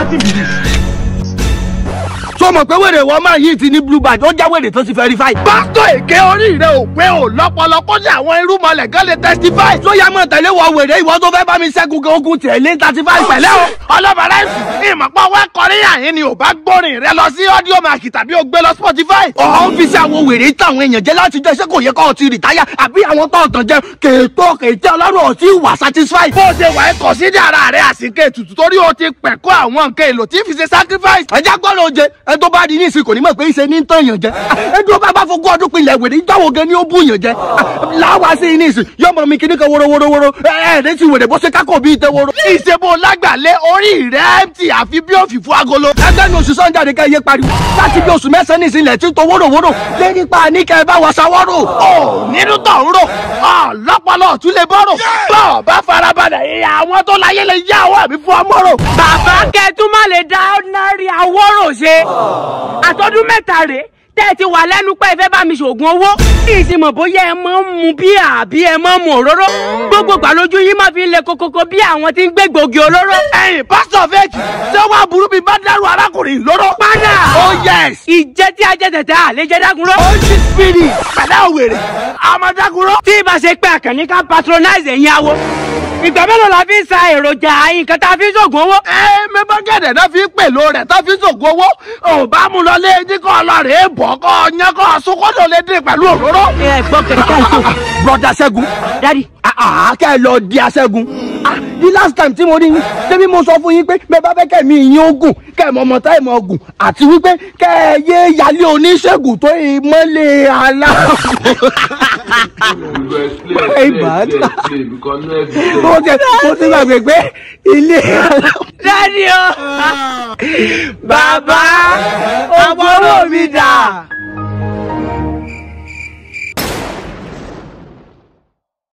wetin be this. tó mọ̀ pé wèrè wọ́n máa yí ti ní blue badge ó já wèrè tó ti verify. pásítọ̀ èké orí rẹ̀ ò pé ò lọ́pọlọ kó ní àwọn irúmọlẹ̀ gan lè testify. tó yá mọ̀ tẹ̀lé wọ wèrè ìwọ tó fẹ́ bá mi ṣẹ́gun kí ogun tiẹ̀ lé thirty five pẹ̀lẹ́ o ọlọ́bàárà ẹ̀sùn ìmọ̀pá wá kọrin àyín ni ò bá gbórin rẹ lọ sí audio mark tàbí o gbé lọ spotify. ọ̀hún fi sí àwọn wèrè táwọn èèyàn jẹ́ láti jẹ́ ṣé kò yẹ kó o ti rìtáyà àbí àwọn tó ọ̀tàn jẹ́ kèétó kèétí ọlọ́run ò tí wà satisfy. bó o ṣe wà ẹ́ kọ̀ sí ní ara rẹ̀ àsìkè ètùtù torí o ti pẹ̀kọ́ àwọn nǹkan èlò tí fi ṣe sacrifice. ẹja gbọ́dọ̀ oje ẹ tó bá di ní ìsìn kò ní mọ̀ pé ìṣe ní tán yàn jẹ ẹ dúró bá bá fogún ọdún pinlẹ̀ wèrè ìjáwó gan ni ó bù yàn jẹ láwa sí ní ìsìn yọmọ mi kíní kan wórówórówóró ẹ ẹ ní ti wèrè bó ṣe kákò bí ìtẹ wóró. ìṣèbò lágbàlẹ̀ orí rẹ̀ empty àfi bí òfìfo agolo. ẹgbẹ́ ní oṣù sọ́njà ni ká yé pariwo láti bí oṣù mẹ́sàn-án ní ìsìnlẹ̀ tí tó wórówóró lẹ́ni pa ní kẹ́ ẹ bá wa ṣàwọ́rò. ò nínú tó ń rò ọ lọ́pọ̀lọ́ tún lè bọ́rọ̀ bọ́ọ̀ bá farabalẹ̀ ìyá àwọn tó láyé lè yá ọwọ́ mi fún ọmọrò. bàbá kẹtùn má lè dá ordinary awọ́rò ṣe àtọ́dún mẹ́ta rèé tẹ́ ẹ ti wà lẹ́nu pé ẹ fẹ́ bá mi ṣoògùn owó ìsìmọ̀ bóyá ẹ máa ń mu bíà àbí ẹ máa ń mu òróró gbogbo ìgbà lójú yín máa fi ń le kokoko bí àwọn tí ń gbé gbòógì olóró. ẹ̀yin pásítọ̀ fẹ́ẹ̀kì ṣé wàá burú bíi bá dárú arákùnrin lóró. padà oh yes. ìjẹ́ tí ajẹ́ tẹ̀tẹ̀ àlejò dágunró. holy spirit pẹ̀lẹ́ òwèrè àmọ̀dágunró. tí ibà ṣe pé àkànní ká patronize ẹ̀yin awo ìgbà mélòó la fi ń sa èròjà nǹkan tá a fi ń ṣoògùn owó. ẹ mẹ́bà gẹ̀dẹ̀ náà fi ń pèlò rẹ̀ tó fi ń ṣògùn owó ò bá mú lọ lé ní kọ́ ọlọ́rẹ̀ bọ̀ kọ́ ọyàn kọ́ sunkọ́dọ̀ lè dín pẹ̀lú òróró. ẹ gbọ́ kẹ̀kẹ́ ìtò broda ṣẹ́gun dádì àá kẹ́ ẹ lọ di aṣẹ́gun Ah, the last time tí mo rí yín débi mo sọ fún yín pé bẹ́ẹ̀ bá fẹ́ kẹ́ mi yín ogun kẹ́ ẹ mọ ọmọ táì mọ ogun àti wípé kẹ́ ẹ yé yálé oníṣègùn tó ìmọ̀lẹ̀ àlá. Hey, bad. mo ti mo ti gbàgbé pé ilé dádì o bàbá owó mi dà.